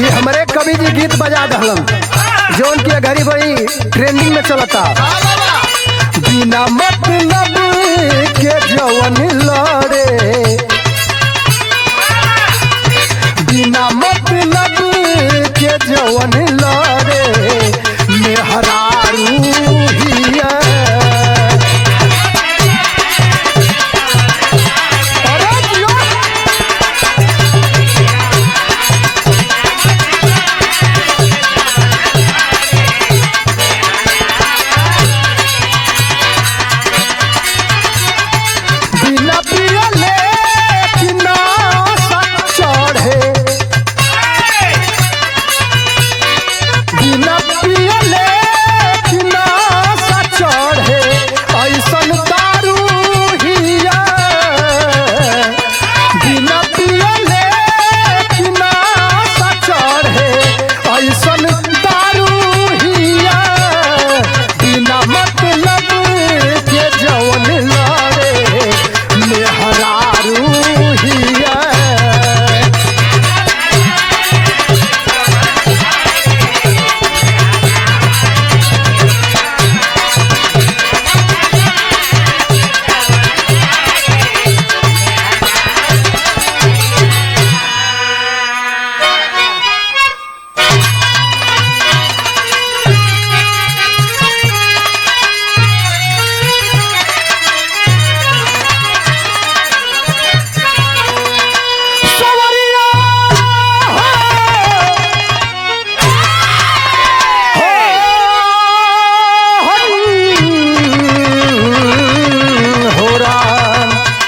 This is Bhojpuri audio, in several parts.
ये हमरे कवि जी गीत बजा दहलन जौन की घड़ी बड़ी ट्रेंडिंग में चलता बिना मतलब के जवन लड़े बिना मतलब के जवन लड़े मेहरारू हिया अरे जियो। बिना पियले किना चढ़े बिना पियले किना चढ़े ऐसन दारू हिया बिना पियले किना चढ़े ऐसन दारू हिया बिना मतलब के जवन लड़े मेहरारू हिया सवरिया हो हो हरी हो राम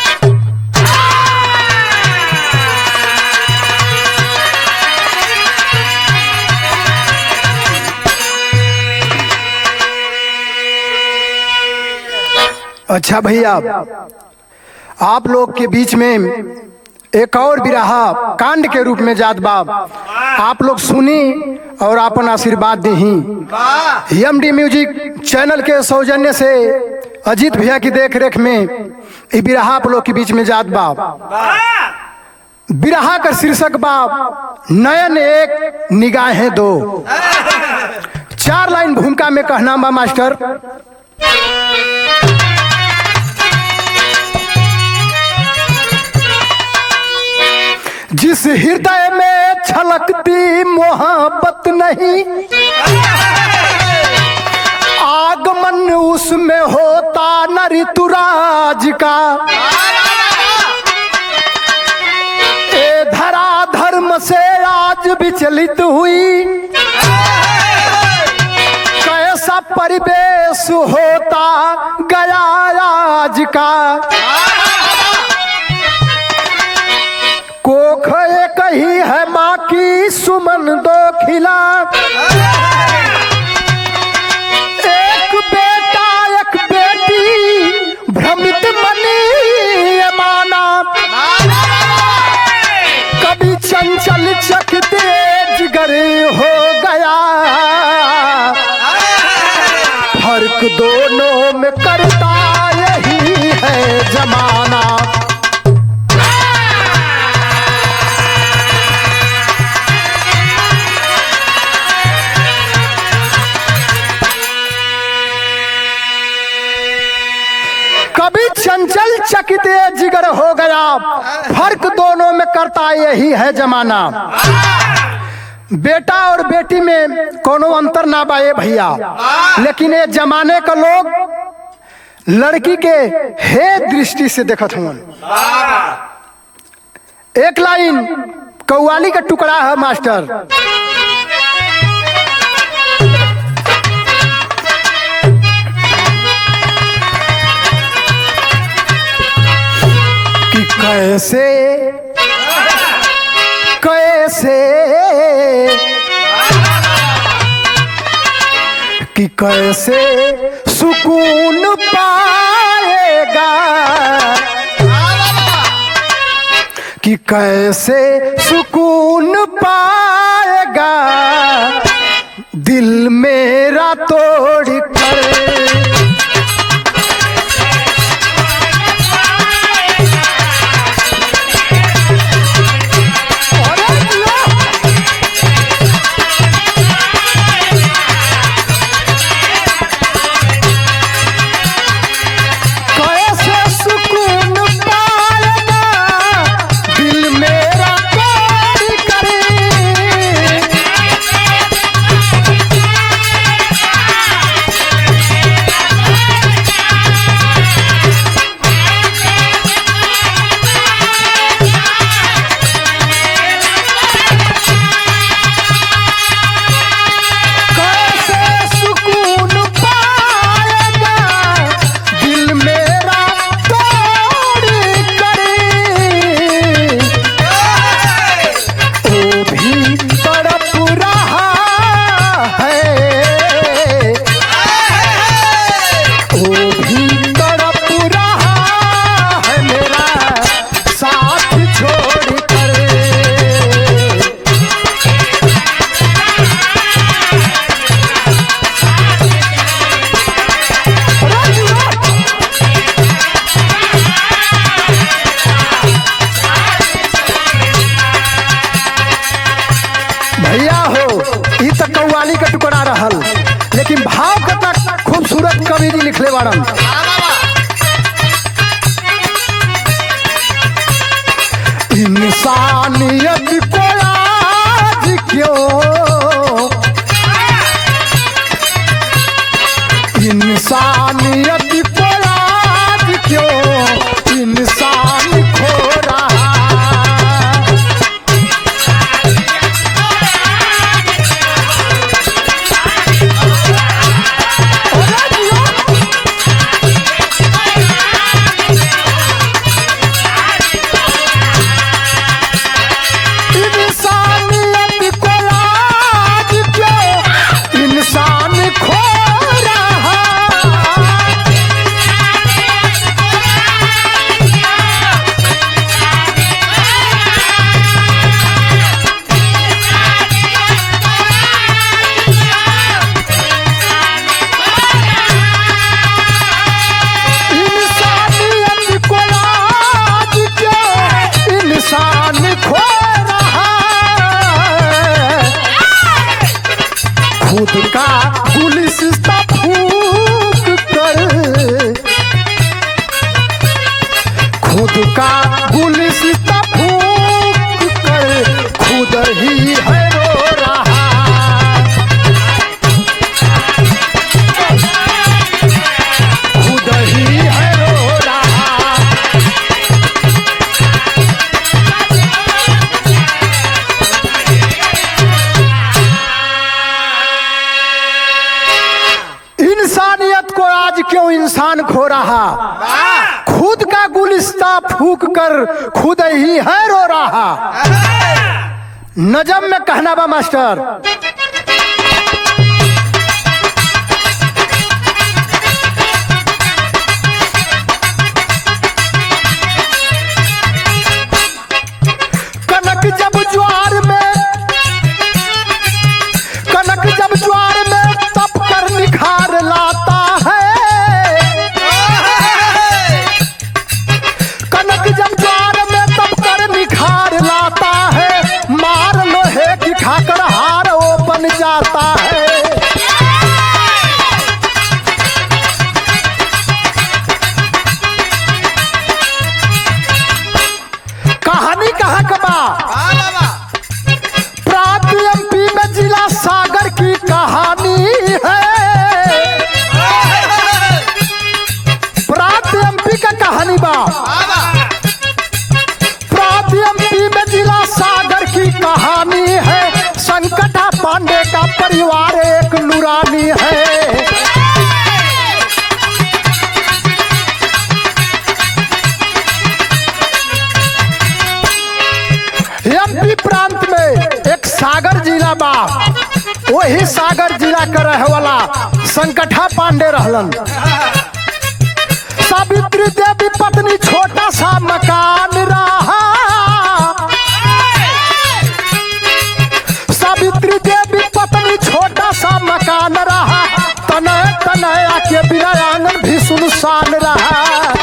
अच्छा भैया आप लोग के बीच में एक और बिराहा कांड के रूप में जात बाब आप लोग सुनी और अपन आशीर्वाद दही एम डी म्यूजिक चैनल के सौजन्य से अजीत भैया की देख रेख में ये बिराहा आप लोग के बीच में जात बाब बिराहा का शीर्षक बाब नयन एक निगाहें दो चार लाइन भूमिका में कहना बा मास्टर जिस हृदय में छलकती मोहब्बत नहीं आगमन उसमें होता न ऋतुराज का ए धरा धर्म से आज विचलित हुई कैसा परिवेश होता गया आज का कोख एक ही है माँ की सुमन दो खिला एक बेटा एक बेटी भ्रमित मनी ये माना कभी चंचल चकते जिगर हो गया फर्क दोनों में करता यही है जमाना कभी चंचल चकित जिगर हो गया फर्क दोनों में करता यही है जमाना बेटा और बेटी में कोनो अंतर ना बाए भैया लेकिन ये जमाने का लोग लड़की के हे दृष्टि से देखत हुन एक लाइन कौवाली का टुकड़ा है मास्टर कि कैसे कैसे कि कैसे सुकून पाएगा कि कैसे सुकून पाएगा दिल मेरा तोड़ कर अरे लो! लिखले बाड़न इंसानियत को आज क्यों इंसानियत को आज क्यों इंसान खो रहा इंसानियत को आज क्यों इंसान खो रहा इंसानियत को आज क्यों इंसान खो रहा है खुद का गुलिस्ता फूक कर खुद का गुलिस्ता फूक कर खुद ही है रो रहा खुद ही है रो रहा इंसानियत को आज क्यों इंसान खो रहा खुद का गुलिस्ता फूक कर खुद ही है रो रहा नजम में कहना बा मास्टर कनक जब ज्वार में कनक जब ज्वार में तप कर निखार लाता है कनक जब ज्वार में तप कर निखार लाता है मार लोहे की खाकर हार वो बन जाता है कहानी कहाँ का बा प्राप्त एमपी में जिला सागर की कहानी है प्राप्त एमपी का कहानी बा प्राप्त एमपी में जिला सागर की कहानी है संकटा पांडे का परिवार एक नूरानी है एमपी प्रांत में एक सागर जिला बा वही सागर जिला के रहे वाला संकटा पांडे रहलन सावित्री देवी पत्नी छोटा सा मकान रहा सावित्री देवी पत्नी छोटा सा मकान रहा तनय तनय आके बिना आंगन भी सुनसान रहा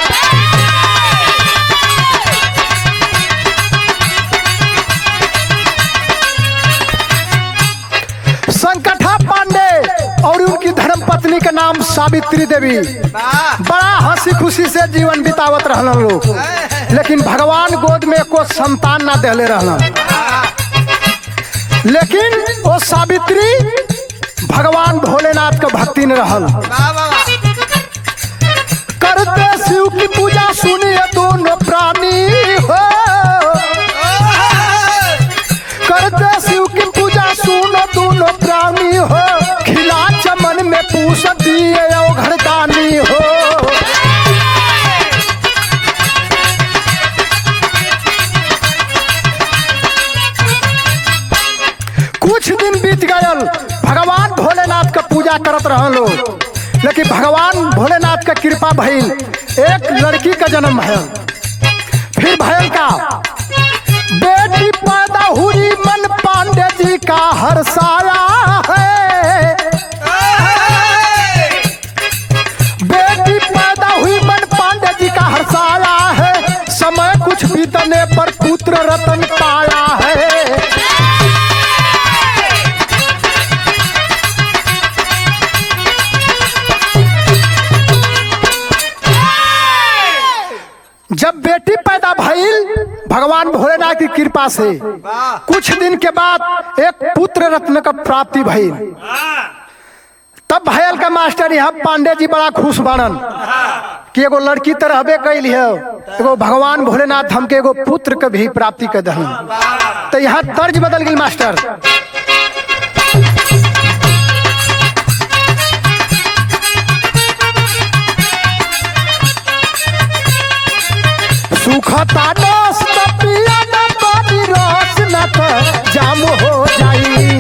संकटा पांडे और उनकी धर्म पत्नी का नाम सावित्री देवी बड़ा हंसी खुशी से जीवन बितावत रहलन लोग लेकिन भगवान गोद में को संतान ना देले रहलन लेकिन वो सावित्री भगवान भोलेनाथ का भक्ति में रहल करते शिव की पूजा सुनिए दोनों प्राणी हो करते शिव की पूजा सुनो दोनों प्राणी हो खिला चमन में पूछ दिए ओ घरदानी हो कुछ दिन बीत गयल भगवान भोलेनाथ का पूजा करत रह लोग लेकिन भगवान भोलेनाथ का कृपा भइल एक लड़की का जन्म भयल फिर भयल का बेटी पैदा हुई मन पांडे जी का हर्षाया है बेटी पैदा हुई मन पांडे जी का हर्षाया है समय कुछ बीतने पर पुत्र रतन पाया है जब बेटी पैदा भइल भगवान भोलेनाथ की कृपा से कुछ दिन के बाद एक पुत्र रत्न का प्राप्ति भइल तब भयल का मास्टर यहाँ पांडे जी बड़ा खुश बनन कि एगो लड़की तो रहबे कैल है एगो भगवान भोलेनाथ हमके एगो पुत्र के भी प्राप्ति कर दहन तो यहाँ तर्ज बदल गई मास्टर सुखता दोस त पिया न पानी रस न त जाम हो जाई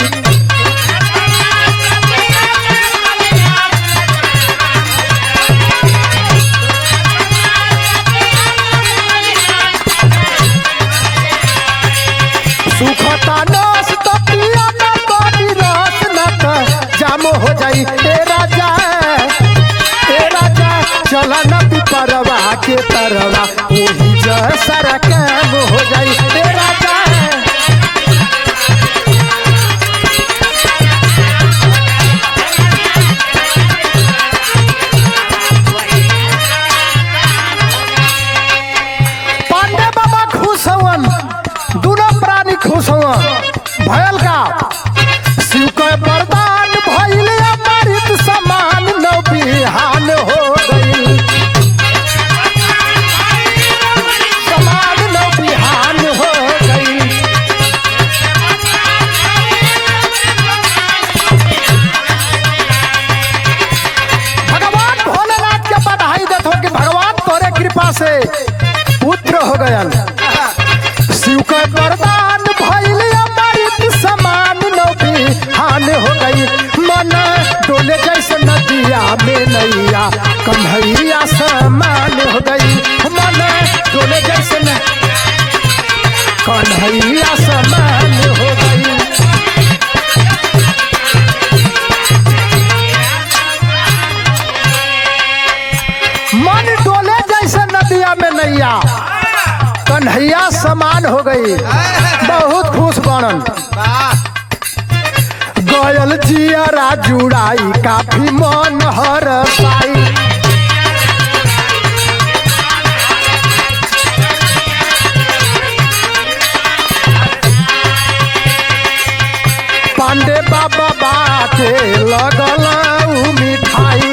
सुखता दोस त पिया न पानी रस न त जाम हो जाई ए राजा ए राजा चला न पिपरवा के तरवा ओही जसरा काम हो जाई ए राजा पांडे बाबा खुश हवन दोनों प्राणी खुश हवन भयल का शिव के वरदान भइल अमृत समान नौ बिहान हो गई समान नौ बिहान हो गई भगवान भोलेनाथ के बधाई देत हो कि भगवान तोरे कृपा से पुत्र हो गयल शिव के वरदान भइल अमृत समान नबी हान हो गई मन डोले जैसे नदिया में नैया कन्हैया समान हो गई मन डोले जैसे न कन्हैया समान हो गई मन डोले जैसे नदिया में नैया कन्हैया समान हो गई बहुत खुश बनन गयल जियरा जुड़ाई काफी मन हर साई पांडे बाबा बाटे लगल उ मिठाई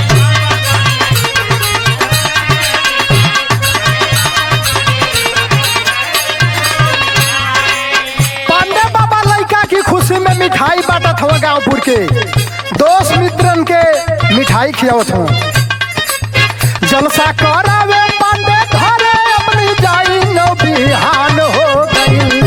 पांडे बाबा लड़का की खुशी में मिठाई बांटत हुआ गांवपुर के दोस्त मित्रन के मिठाई खियावत हुआ जलसा करावे पांडे घरे अपनी जाई नौ बिहान हो गई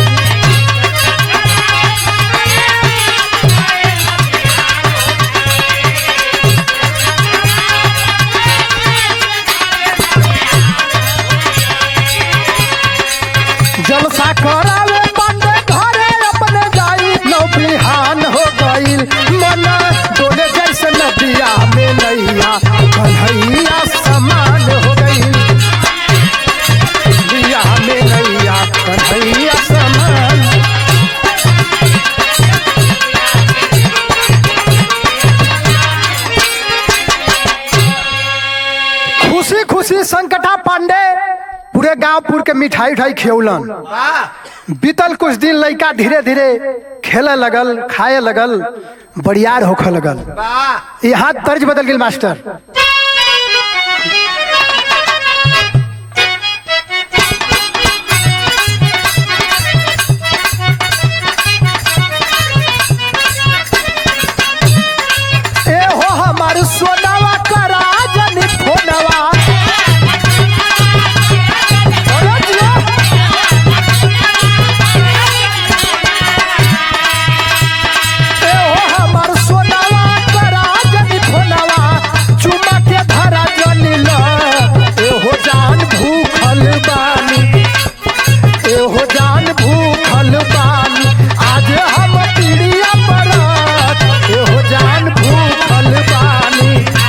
जलसा करावे पांडे घरे अपने जाई नौ बिहान हो गईल मन डोले जैसे नदिया में नैया कन्हैया समान हो गईल दिया में नैया कन्हैया समान खुशी खुशी संकटा पांडे पूरे गांवपुर के मिठाई उठाई खियौलन बीतल कुछ दिन लड़का धीरे धीरे खेले लगल खाए लगल बड़ियार होखे लगल यहाँ तर्ज बदल गेल मास्टर ए हो हमार सोनावा करा जनी फोनवा अरे जिया। ए हो हमर सोनावा करा जनी फोनवा चुमा के धरा जनी ल ए हो जान भूखल बानी ए हो जान भूखल बानी आज हम पीड़िया परत ए हो जान भूखल बानी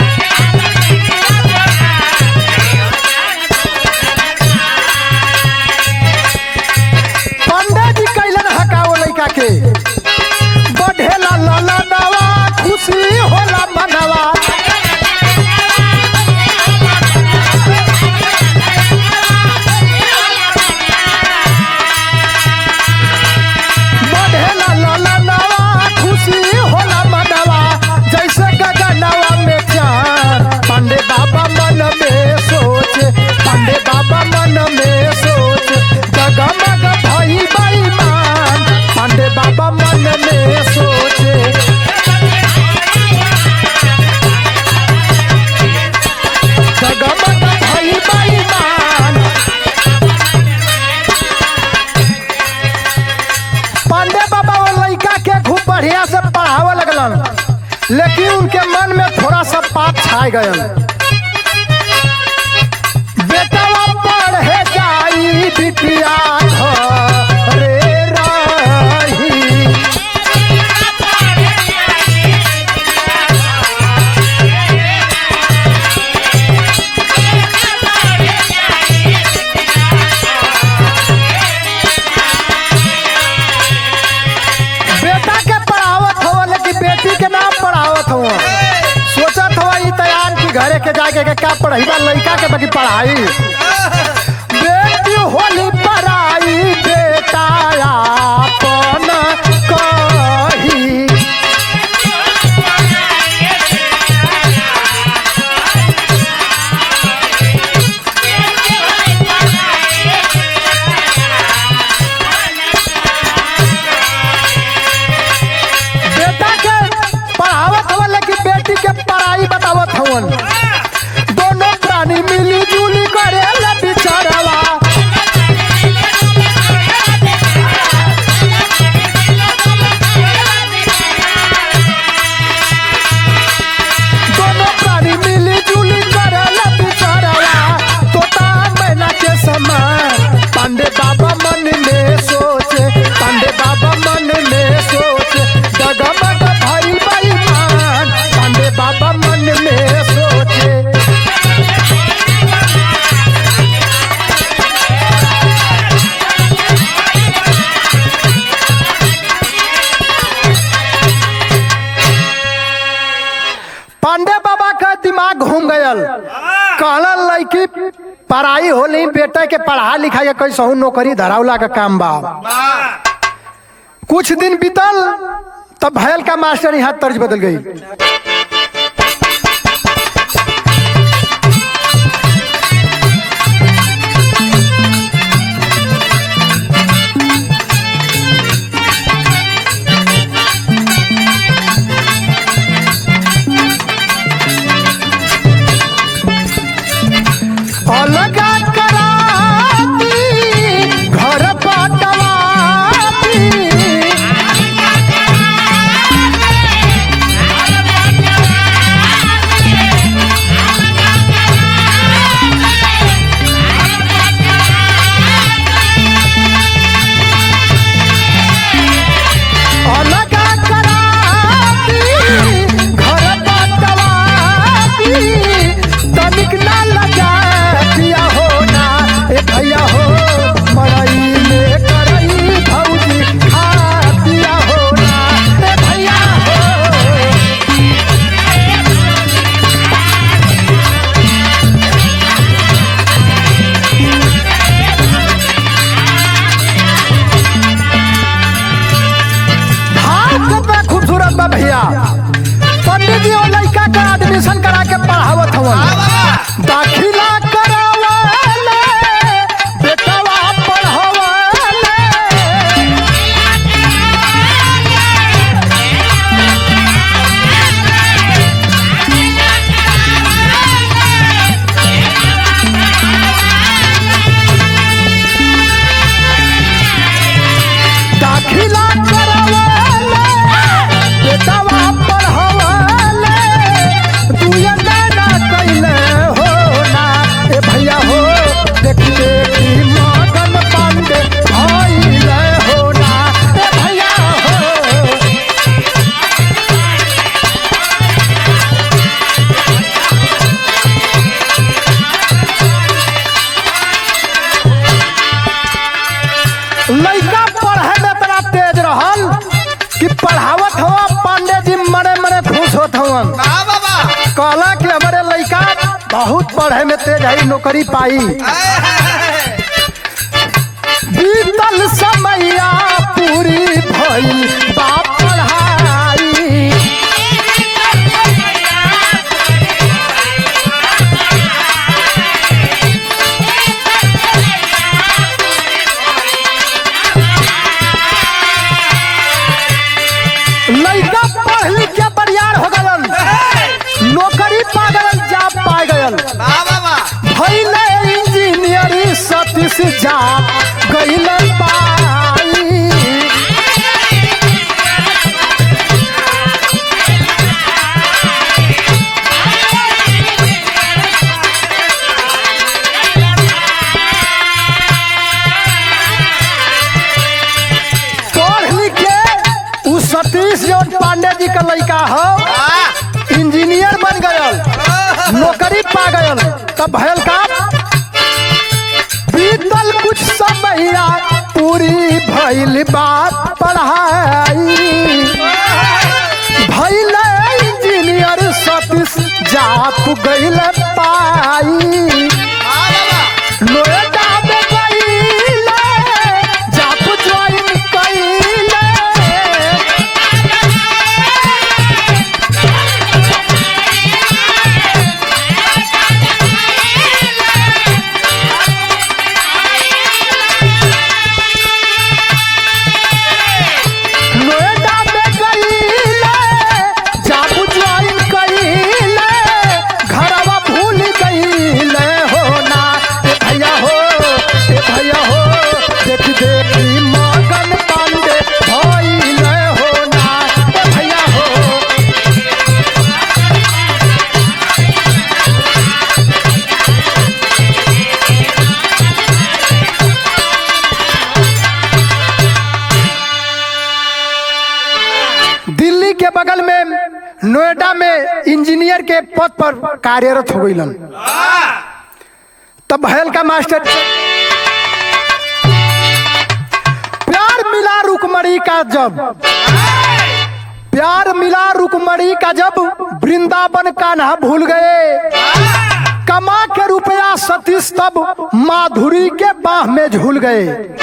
पंडित जी कैलन हकाओ लड़का के बढ़ेला लाला नवा खुशी होला मनवा छा गयल बेटवा पढ़े जाई बिटिया घरे रही बेटा के पढ़ावत हो लेकिन बेटी के नाम पढ़ावत हो सोचत हो ई तैयार की घरे के जाके के का पढ़ाईबा लड़का के बाकी पढ़ाई बेटी होली पढ़ाई बेटा आपन कही बेटा के पढ़ावत हवन लेकिन बेटी के पढ़ाई बतावत हवन दोनों प्राणी मिली जुली करे बिचारवा दोनों प्राणी मिली जुली करे बिचारवा तोता मैना के समय पांडे बाबा मन में सोचे पांडे बाबा मन में सोचे डगमग भाई बेईमान पांडे बाबा मन में सोचे पांडे बाबा का दिमाग घूम गयल कहलन लड़की पढ़ाई होली बेटा के पढ़ा लिखा के कैसहू नौकरी धरावला का काम बा कुछ दिन बीतल तब भयल का मास्टर यहाँ तर्ज बदल गई अलगा कराती घर पटवाती अलगा कराती घर पटवाती तनिक ना लगा दिया हो ना ए भैया हो मड़ई में करई भौजी खा दिया हो ना ए भैया हो हाथ कितना खूबसूरत बा भैया पंडित जी और लड़का का एडमिशन करा के पढ़ावत हवन दाखिला करावले बेटवा पढ़ावले दाखिला करावले बेटवा पढ़ावले दुए ना कैले हो ना ए भैया हो देख देखी मगन पांडे भइले हो ना ए भैया हो लड़का पढ़े में इतना तेज रहल कि पढ़ावत हवा पांडे जी मरे मरे खुश होत हवन कहला कि हमारे लड़का बहुत पढ़े में तेज है नौकरी पाई बीतल समैया पूरी भइल बाप पढ़ाई लड़का पढ़ लिख के बरियार हो गलन नौकरी पा गलन जॉब पा गलन भइले इंजीनियरी सतीश जा गइले पाई का लड़का हो इंजीनियर बन गयल नौकरी पा गयल तब भयल का बीतल कुछ समैया पूरी भइल बात पढ़ाई भइल इंजीनियर सतीश जाप गइल पाई नोएडा में गइले जाप ज्वाइन कइले नोएडा में गइले जाप ज्वाइन कइले घरवा भूल गइले हो ना ए भैया हो ए भैया हो देख देखी मगन पांडे भइले हो ना ए भैया हो दिल्ली के बगल में नोएडा में इंजीनियर के पद पर कार्यरत हो गईलन तब भयल का मास्टर प्यार मिला रुकमणी का जब प्यार मिला रुकमणी का जब वृंदावन कान्हा भूल गए कमा के रुपया सतीश तब माधुरी के बाह में झूल गए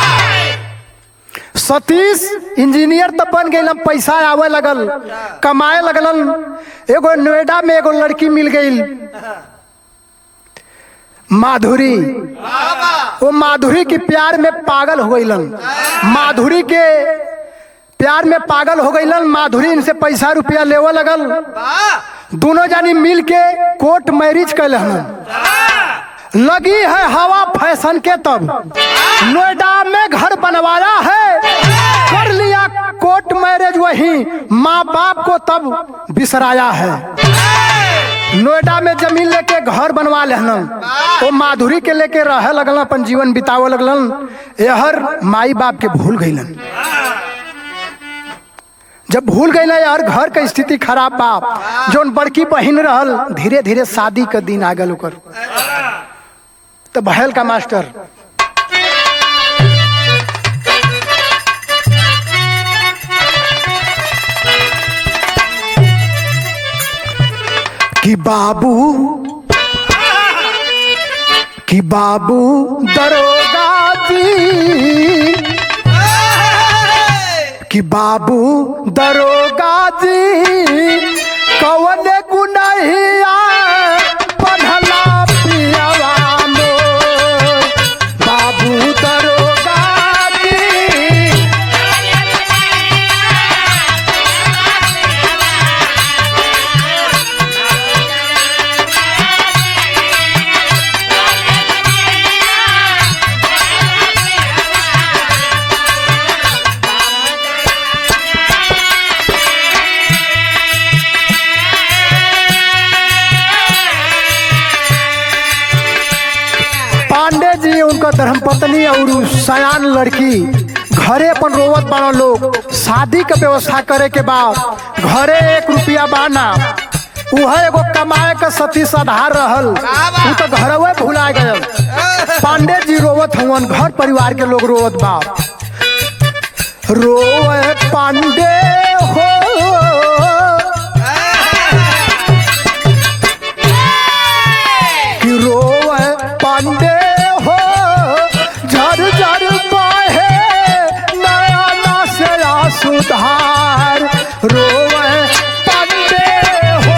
सतीश इंजीनियर तो बन गई पैसा आवे लगल कमाए लगलन एगो नोएडा में एगो लड़की मिल गई माधुरी वो माधुरी के प्यार में पागल हो गईलन माधुरी के प्यार में पागल हो गईलन माधुरी इनसे पैसा रुपया लेवे लगल दोनों जानी मिल के कोर्ट मैरिज कैलन लगी है हवा फैशन के तब नोएडा में घर बनवाया है कर लिया कोर्ट मैरिज वही माँ बाप को तब बिसराया है नोएडा में जमीन लेके घर बनवा लेहलन वो माधुरी के लेके रहे लगलन अपन जीवन बितावे लगलन यहर माई बाप के भूल गईलन जब भूल गई यार घर के स्थिति खराब बा जोन बड़की बहिन रहल धीरे धीरे शादी के दिन आ गल ओकर तो भयल का मास्टर कि बाबू कि बाबू दरोगा जी कि बाबू दरोगा जी कवन गुनहिया पढ़ला पियवा मोर बाबू दरोगा जी पांडे जी उनका धर्मपत्नी और उ सयान लड़की घरे अपन रोवत बाड़ा लोग शादी के व्यवस्था करे के बाद घरे एक रुपया बाना उह एगो कमाए के सतीश आधार रहल उ तो घरवे भुला गयल पांडे जी रोवत हुवन घर परिवार के लोग रोवत बा रोवे पांडे हो कि रोवे पांडे हो झर झर बहे नया ना से सुधार रोवे पांडे हो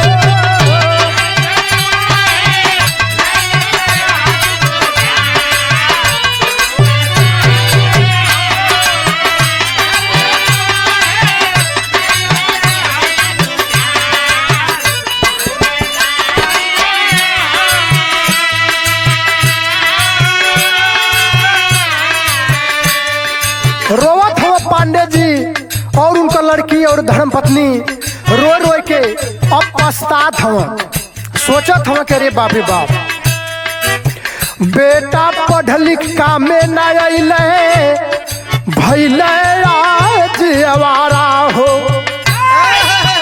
रोवत हो पांडे जी और उनका लड़की और धर्म पत्नी रो रो के अब पछतात हव सोचत हव के रे बापे बाप बेटा पढ़ लिख का में न अइले भैले आज आवारा हो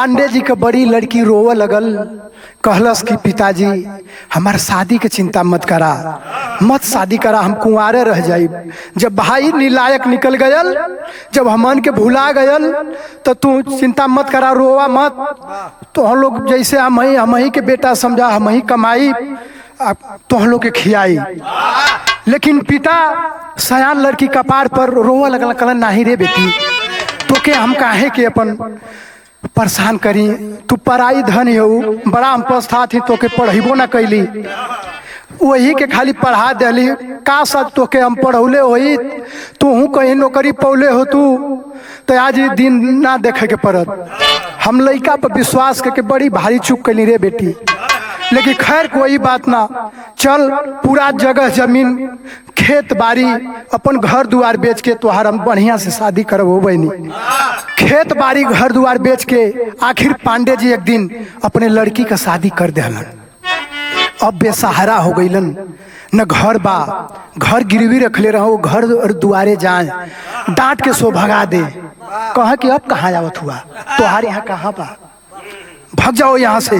पांडे जी के बड़ी लड़की रोवे लगल कहलस कि पिताजी हमार शादी के चिंता मत करा मत शादी करा हम कुंवारे रह जाई जब भाई निलायक निकल गयल जब हमन के भुला गयल तो तू चिंता मत करा रोवा मत तो हम लोग जैसे हम ही हम ही के बेटा समझा हम ही कमाई तो हम लोग के खियाई लेकिन पिता सयान लड़की कपार पर रोवा लगल कहलन नाही रे बेटी तो के हम काहे के अपन परेशान करी तू पराई धन हो बड़ा हम पस्ता थी तो के पढ़ेबो ना कैली वही के खाली पढ़ा दिली का सब तो के हम पढ़ौले होई तू हूँ कहीं नौकरी पौले हो तू तो आज ये दिन ना देखे के पड़त हम लड़का पर विश्वास करके बड़ी भारी चूक कैली रे बेटी लेकिन खैर कोई बात ना चल पूरा जगह जमीन खेत बाड़ी अपन घर दुआर बेच के तोहार हम बढ़िया से शादी करबो बनी खेत बाड़ी घर दुआर बेच के आखिर पांडे जी एक दिन अपने लड़की का शादी कर दिलन अब बेसहारा हो गईलन न घर बा घर गिरवी रखले रहो घर और दुआरे जाए डांट के सो भगा दे कहा कि अब कहाँ जावत हुआ तोहार यहाँ कहाँ बा भग जाओ यहाँ से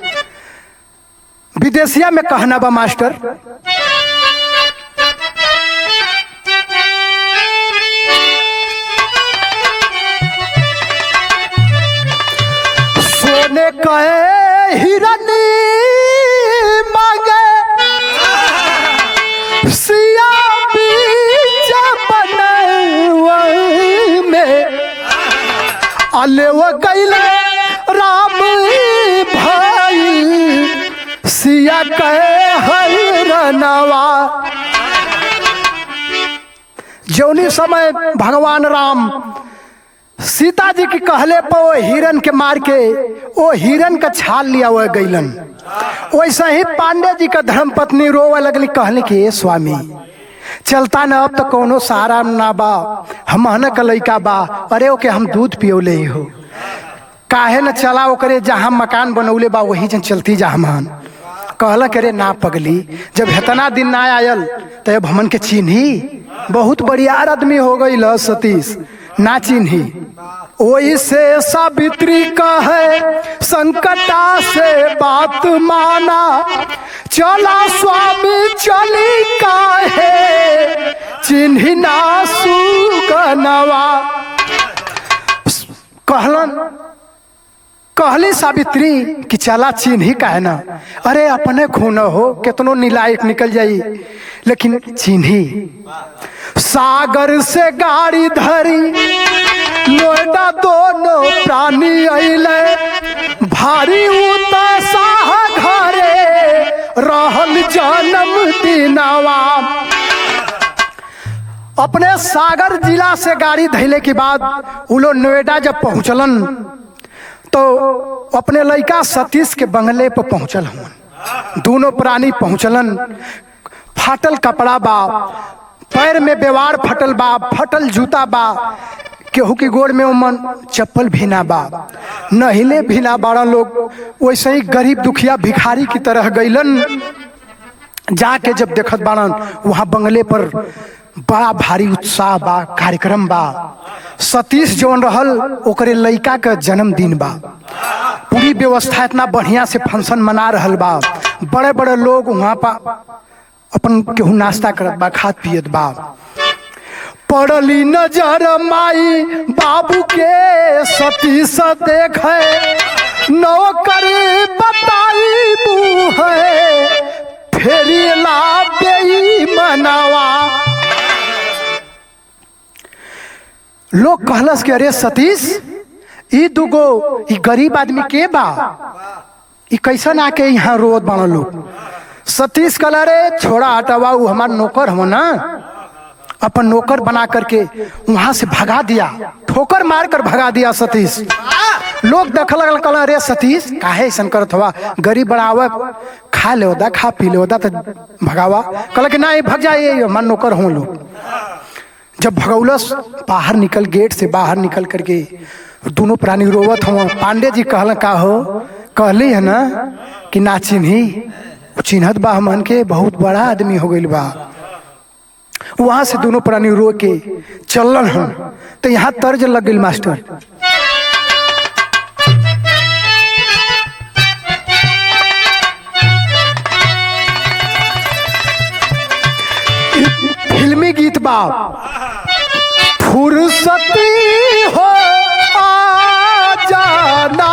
विदेशिया में कहना बा मास्टर सोने कहे हिरनी मांगे सिया बीच बनवा में अले वो कैले राम भाई सिया कहे हरनवा जौनी समय भगवान राम सीता जी के कहले पर वो हिरन के मार के वो हिरन का छाल लिया हुआ गईलन वैसे ही पांडे जी का धर्म पत्नी रोवे लगली कहले कि ए स्वामी चलता न अब तो कोनो सहारा ना बा हम का लइका बा अरे ओके हम दूध पियोले ही हो काहे न चला ओकरे जहाँ मकान बनौले बा वही जन चलती जा हमान कहला करे ना पगली जब इतना दिन ना आयल तो अब हमन के चिन्ही बहुत बढ़ियार आदमी हो गई ल सतीश ना चिन्ही ओई से सावित्री कहे संकटा से बात माना चला स्वामी चली काहे चिन्ही ना सुगनवा कहलन कहली सावित्री कि चला चिन्ही का है ना अरे अपने खून हो कितनो नीलायक निकल जाई लेकिन चिन्ही सागर से गाड़ी धरी नोएडा दोनों प्राणी अइले भारी उतासाह घरे रहल जन्म दिनवा अपने सागर जिला से गाड़ी धैले के बाद उ लोग नोएडा जब पहुंचलन तो अपने लड़का सतीश के बंगले पर पहुंचल हूँ दोनों प्राणी पहुंचलन फाटल कपड़ा बा पैर में बेवार फटल बा फटल जूता बा केहू की गोड़ में उमन चप्पल भीना बा नहिले भीना बाड़ा लोग वैसे ही गरीब दुखिया भिखारी की तरह गईलन जाके जब देखत बाड़न वहाँ बंगले पर बड़ा भारी उत्साह बा कार्यक्रम बा सतीश जौन रहल ओकरे लड़का का जन्मदिन बा पूरी व्यवस्था इतना बढ़िया से फंक्शन मना रहल बा बड़े बड़े लोग वहाँ पा अपन केहू नाश्ता करत बा खात पियत बा पड़ली नजर माई बाबू के सतीश देखे नौकर बताई बू है फेरी ला बेई मनावा लोग कहलस कि अरे सतीश ई दुगो ई गरीब आदमी के बा ई कैसन आके यहाँ रोत बना लोग सतीश कहला रे छोड़ा हटावा उ हमार नौकर हो ना अपन नौकर बना करके वहां से भगा दिया ठोकर मार कर भगा दिया सतीश लोग देख लगल कहला अरे सतीश काहे ऐसा करत हवा गरीब बढ़ावा खा ले होदा खा पी ले होदा तो भगावा कहला कि ना भग जाइए हमार नौकर हो लोग जब भगौलस बाहर निकल गेट से बाहर निकल करके दोनों प्राणी रोवत हुआ पांडे जी कहल का हो कहली है ना कि ना चिन्ही चिन्हत बा हमन के बहुत बड़ा आदमी हो गई बा वहां से दोनों प्राणी रो के चलन हम तो यहाँ तर्ज लग गई मास्टर बाप फुर्सती हो आ जाना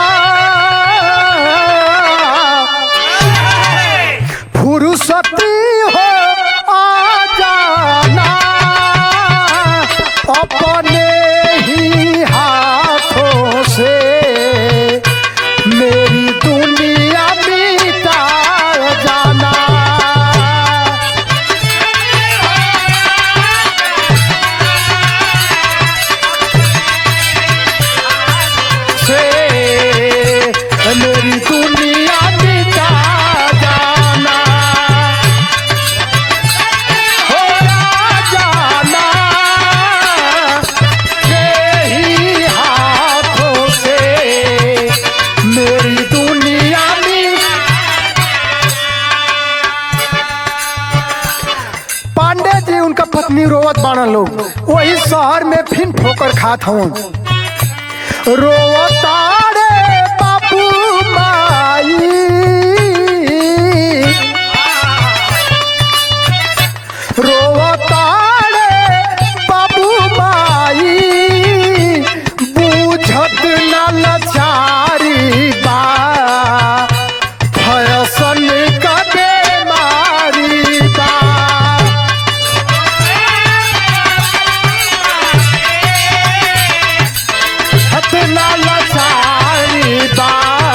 फुर्सती हो आ जाना अपने ही हाथों से मेरी दुनिया मिटा जाना से मेरी दुनिया मिटा जाना हो जाना यही हाथों से मेरी दुनिया में पांडे जी उनका पत्नी रोवत बाणा लोग वही शहर में फिन ठोकर खात हवन रोवतारे बाबू माई रोवतारे बाबू माई बूझत न लचारी बा फयसन का बेमारी बा हतना लचारी बा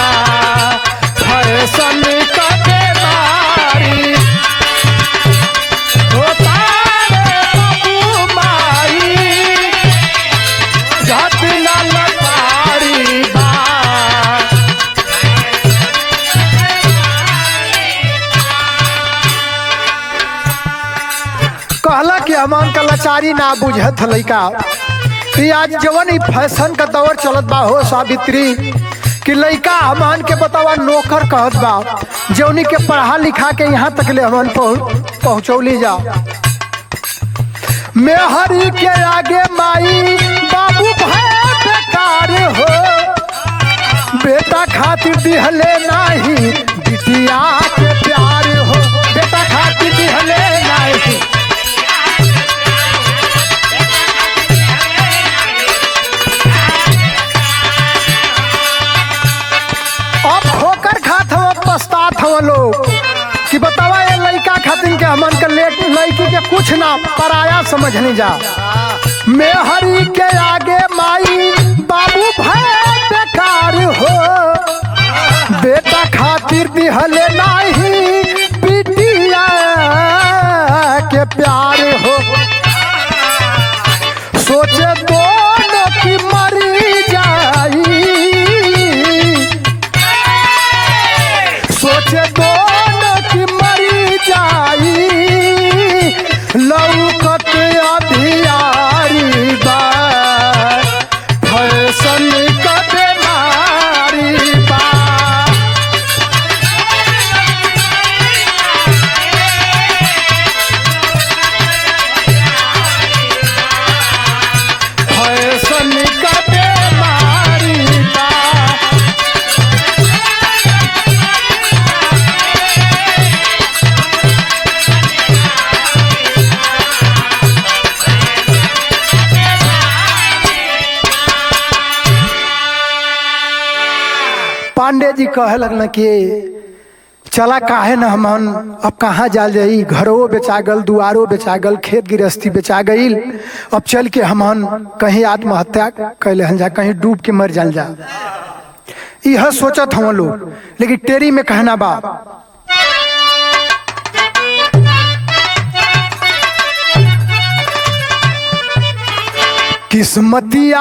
फैशन का बेमारी होता रे बाबू माई हतना लचारी बा कहला कि अमान का लाचारी ना बुझत ह लइका कि आज जवन ई फैशन का दौर चलत बा हो सावित्री कि लइका हमान के बतावा नौकर कहत बा जौनी के पढ़ा लिखा के यहाँ तक ले हमान पहुँच पहुँचौली जा मेहरी के आगे माई बाबू भय बेकार हो बेटा खातिर दिहले नाही बिटिया के प्यार हो बेटा खातिर दिहले नाही अब ठोकर खात हव पछतात हव लोग कि बतावा ये लड़का खातिन के हमन के लेट लड़की के कुछ ना पराया समझनी जा मेहरी के आगे माई बाबू भय बेकार हो बेटा खातिर दिहले नाही बिटिया के प्यार हो सोचे दोनों की मरी जाई सोचे दोनों की मरी जाई लौकत अभियारी बा फैशन का बीमारी बा फैशन का बीमारी बा पांडे जी कहे लगना कि चला काहे न हमन अब कहाँ जाल जाई घरो बेचा गल दुआरो बेचा गल खेत गृहस्थी बेचा गईल अब चल के हमन कहीं आत्महत्या कैले हन जा कहीं डूब के मर जाल जा यह सोचत हम लोग लेकिन टेरी में कहना बा किस्मतिया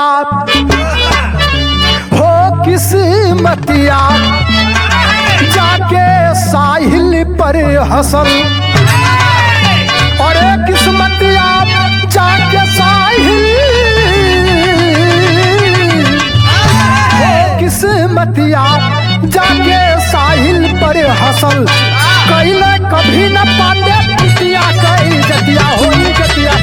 हो किस्मतिया जाके साहिल पर हसल और एक किस्मतिया जाके साहिल हो किस्मतिया जाके साहिल पर हसल कैले कभी न पांडे पिटिया कई जतिया होई जतिया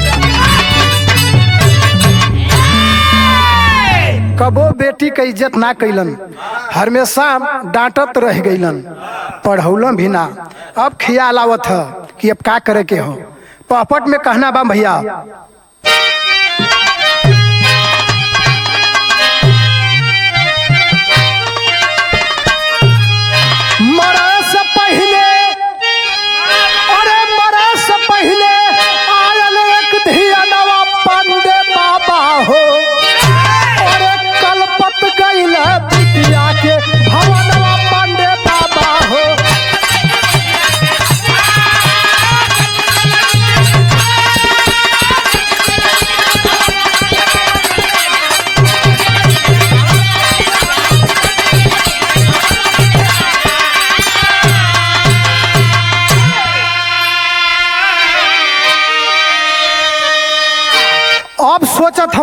कबो बेटी के इज्जत ना कैलन हमेशा डांटत रह गईलन पढ़ौलन भी ना अब खियाल आवत ह कि अब का करे के हो पहपट में कहना बा भैया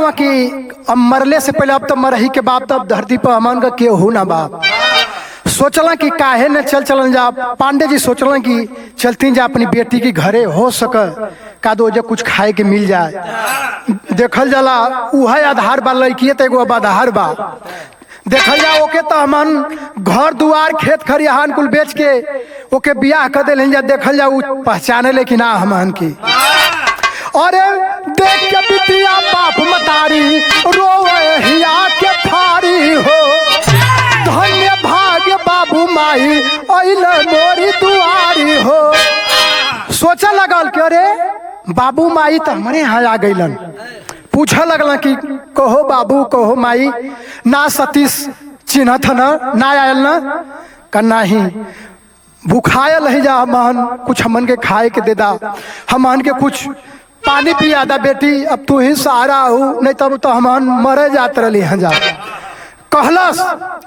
हुआ कि अब मरले से पहले अब तो मरही के बाप तब धरती पर अमन का केहू ना बाप सोचला कि काहे न चल चलन जा पांडे जी सोचला कि चलती जा अपनी बेटी के घरे हो सक का दो जे कुछ खाए के मिल जाए देखल जाला उहे आधार बा लड़किए तो एगो अब आधार बा देखल जा ओके तो हमन घर दुआर खेत खरिहान कुल बेच के ओके बियाह कर दिल जा देखल जा उ पहचाने ले कि ना हमन की अरे देख के बिटिया बाप मतारी रोवे हिया के फारी हो धन्य भाग्य बाबू माई अइले मोरी दुआरी हो सोचा लगल कि अरे बाबू माई तो हमारे यहाँ आ गइलन पूछा लगल कि कहो बाबू कहो माई ना सतीश चिन्हत न ना आयल न का नहीं भूखायल ही जा हमन कुछ हमन के खाए के दे दा हमन के कुछ पानी पिया दा बेटी अब तू ही सहारा हो नहीं तब तो हमन मरे जात रही हैं जा कहलस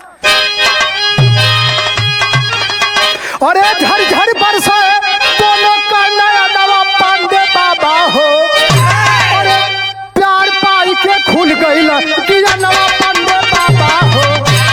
अरे झर झर बरसे दोनों का नया नवा पांडे बाबा हो अरे प्यार पाई के खुल गई किया नवा पांडे बाबा हो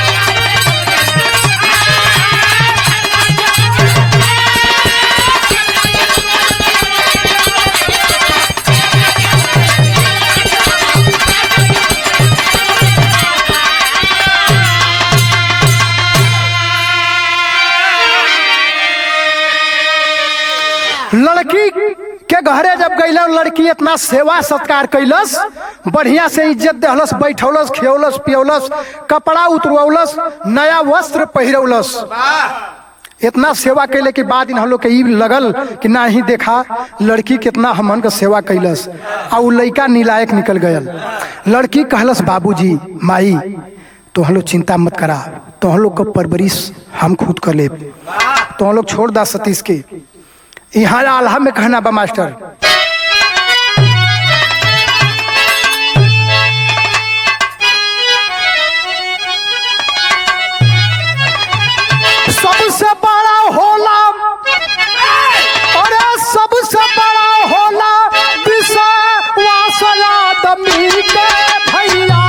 लड़की के घरे जब गईला लड़की इतना सेवा सत्कार कैलस बढ़िया से इज्जत देहलस बैठौलस खियौलस पियौलस कपड़ा उतरवलस नया वस्त्र पहिरौलस इतना सेवा कैले के बाद इन हम लोग के ई लगल कि ना ही देखा लड़की कितना हमन का सेवा कैलस आ उ लड़का निलायक निकल गयल लड़की कहलस बाबूजी माई तो हम लोग चिंता मत करा तो हम लोग का परवरिश हम खुद कर ले तो हम लोग छोड़ दा सतीश के यहाँ आल्हा में कहना बा मास्टर सबसे बड़ा होला अरे सबसे बड़ा होला विश्वास आदमी के भैया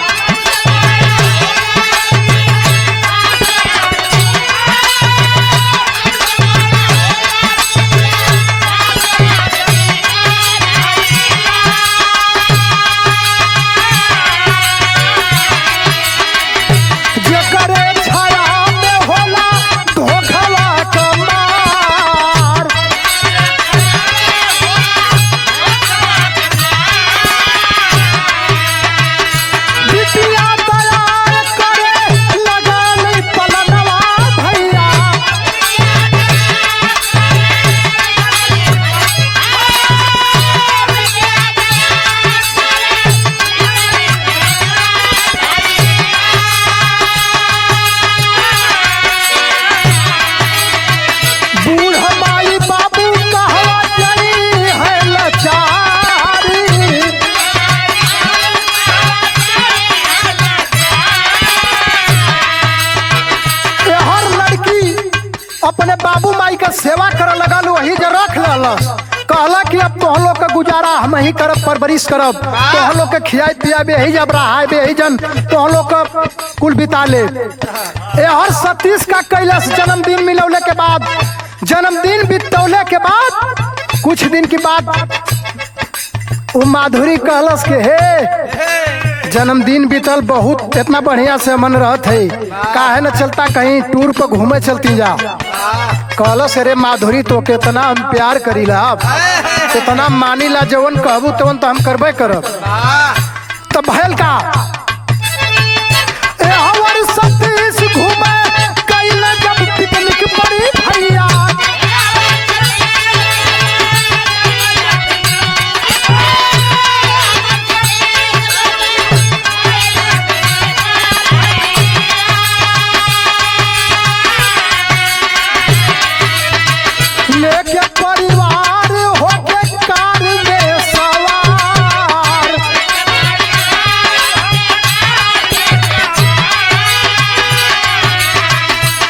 जेकरे छाया में होला धोखवा के मार बिटिया तैयार करे लगा नहीं पलनवा भैया बूढ़ माई बाबू कहवा चली है लाचारी ये हर लड़की अपने बाबू माई का सेवा करे लगल वही जे रख ललस कहला कि अब तो लोग का गुजारा हम ही करब परवरिश करब तो लोग के खियाई पियाबे यही जब रहाए यही जन तो लोग का कुल बिता ले ये हर सतीश का कैलाश जन्मदिन मिलौले के बाद जन्मदिन बितौले के बाद कुछ दिन के बाद वो माधुरी कहलस के हे जन्मदिन बीतल बहुत इतना बढ़िया से मन रहत है काहे न चलता कहीं टूर पर घूमे चलती जा कहलस अरे माधुरी तो कितना हम प्यार करीला अब कितना मानीला जवन कहबू तवन तो हम करबे करब तो भयल का ए हवर सतीश घूमे कैले जब पिकनिक पड़ी भैया लेके परिवार होके कार में सवार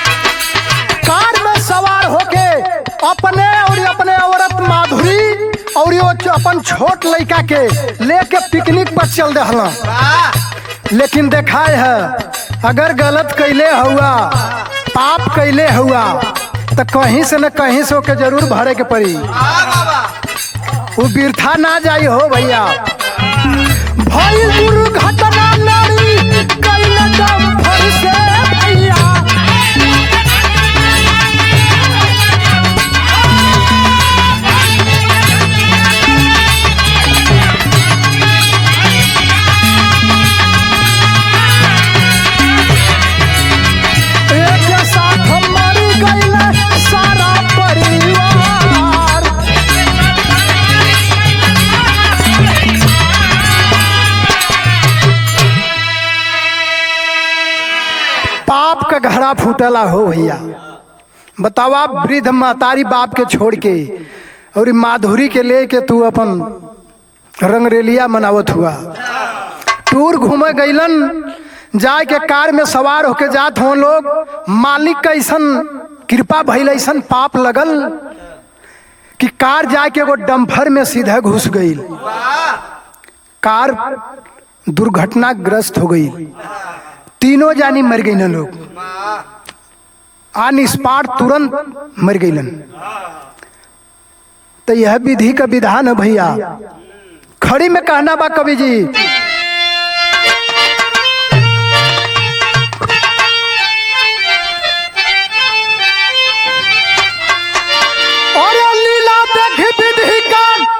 कार में सवार होके अपने और अपने औरत माधुरी और यो च- अपन छोट लड़का के लेके पिकनिक पर चल दहला लेकिन देखाए है अगर गलत कैले हुआ पाप कैले हुआ तो कहीं से न कहीं से ओके जरूर भरे के पड़ी वो बिरथा ना जाई हो भैया भई दुर्घटना नारी कैले दम भर से भैया एक साथ मर गइले सारा परिवार पाप का घड़ा फूटला हो भैया बतावा वृद्ध महतारी बाप के छोड़ के और ई माधुरी के लेके तू अपन रंगरेलिया मनावत हुआ टूर घूमे गईलन जाए के कार में सवार होके जात हो लोग मालिक का ऐसन कृपा भइल ऐसन पाप लगल कि कार जाए के एगो डम्फर में सीधा घुस गई कार दुर्घटनाग्रस्त हो गई तीनों जानी मर गई ना लोग आन स्पॉट तुरंत मर गईलन तो यह विधि का विधान है भैया खड़ी में कहना बा कवि जी और लीला देख विधि का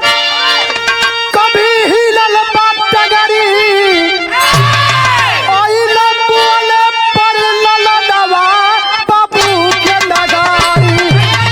कभी हिलल बात टगरी आइले बोले पर ललनवा बाबू के नगारी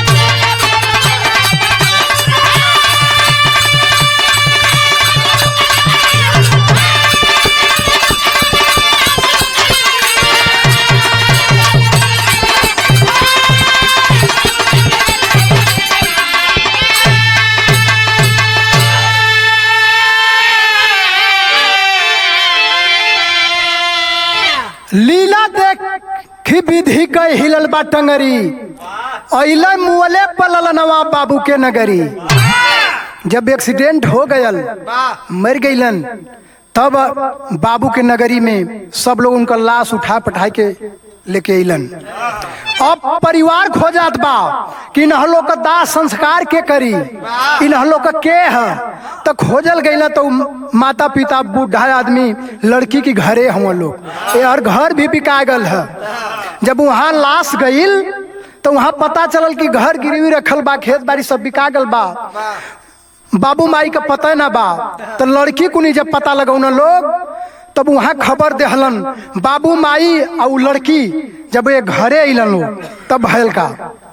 लीला देखी विधि के हिलल बा टंगरी अइले मुअले पलल नवाब बाबू के नगरी जब एक्सीडेंट हो गयल मर गईलन तब बाबू के नगरी में सब लोग उनका लाश उठा पठा के लेके अइलन अब परिवार खो जात बा कि इन्ह लोग का दाह संस्कार के करी इन्ह लोग का के है तो खोजल गईला तो माता पिता बूढ़ा आदमी लड़की के घरे हम लोग यार घर भी बिका गल है जब वहाँ लाश गईल तो वहाँ पता चलल कि घर गिरवी रखल बा खेत बाड़ी सब बिका गल बा बाबू माई का पता ना बा तो लड़की को नहीं जब पता लगौना लोग तब वहाँ खबर देहलन बाबू माई और उ लड़की जब ये घरे अलन लोग तब भयल का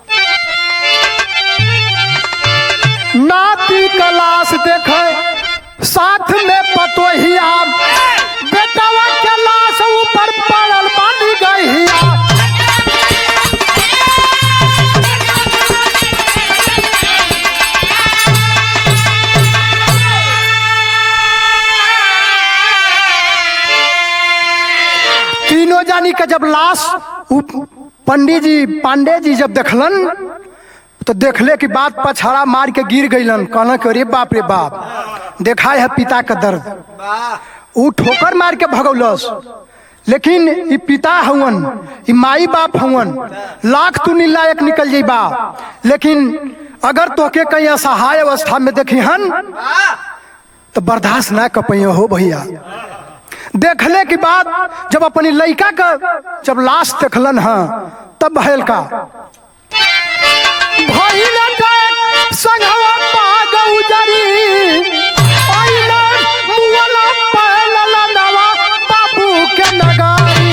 नाती कलाश देखे साथ में पतोहिया बेटवा के लाश ऊपर पड़ल बानी गहिया तीनों जानी का जब लाश उ- पंडित जी पांडे जी जब देखलन तो देखले की बात पछाड़ा मार के गिर गईलन कहना कि अरे बाप रे बाप देखा है पिता का दर्द उ ठोकर मार के भगौलस लेकिन ई पिता हवन ई माई बाप हवन लाख तू लायक निकल जाइबा लेकिन अगर तोके कहीं असहाय अवस्था में देखी हन तो बर्दाश्त ना कर पाइयो हो भैया देखले के बाद जब अपनी लड़का का जब लाश देखलन हाँ तब भयल का भइल डेक संघवा पाग उजरी आइला मुअला पहलला नवा बाबू के नगारी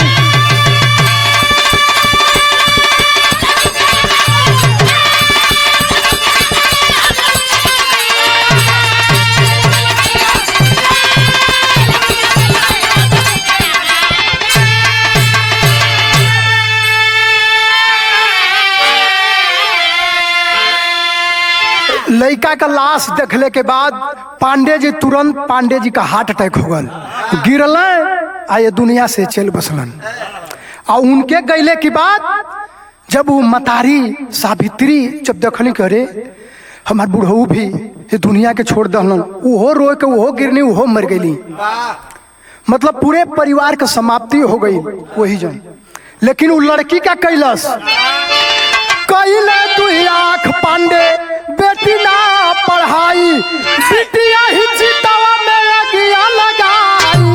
लड़का का लाश देखले के बाद पांडे जी तुरंत पांडे जी का हार्ट अटैक हो गल गिरल आ ये दुनिया से चल बसलन आ उनके गैले के बाद जब वो मतारी सावित्री जब देखली करे हमार बुढ़ऊ भी ये दुनिया के छोड़ दहलन उहो रोए के उहो गिरनी उहो मर गईली मतलब पूरे परिवार के समाप्ति हो गई वही जन लेकिन वो लड़की का कैलस कैले तू आंख पांडे बेटी ना पढ़ाई बिटिया ही चितवा में अगिया लगाई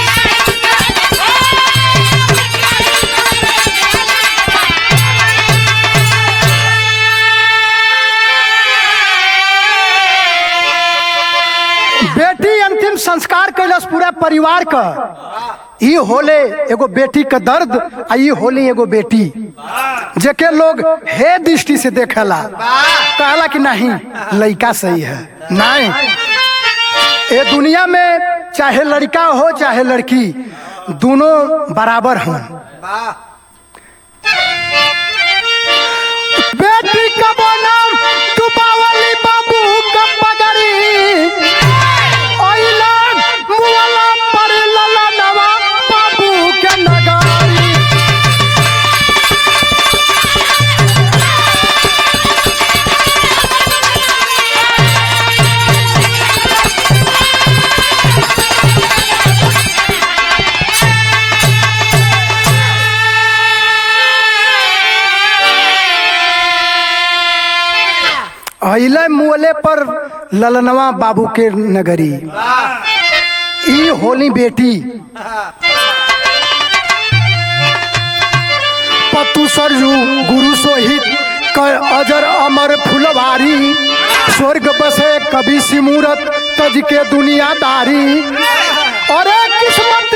बेटी अंतिम संस्कार कैलस पूरा परिवार का ई होले एगो बेटी का दर्द आ ई होले एगो बेटी जेके लोग हे दृष्टि से देखेला कहला कि नहीं लड़का सही है नहीं ये दुनिया में चाहे लड़का हो चाहे लड़की दोनों बराबर हों बेटी का नाम डुबावली बाबू का पगड़ी ओइलन मुअला पर ललनवा बाबू के नगारी अइले मुअले पर ललनवा बाबू के नगरी ई होली बेटी पतु सरजू गुरु सोहित कर अजर अमर फुलवारी स्वर्ग बसे कभी सिमूरत तज के दुनियादारी अरे किस्मत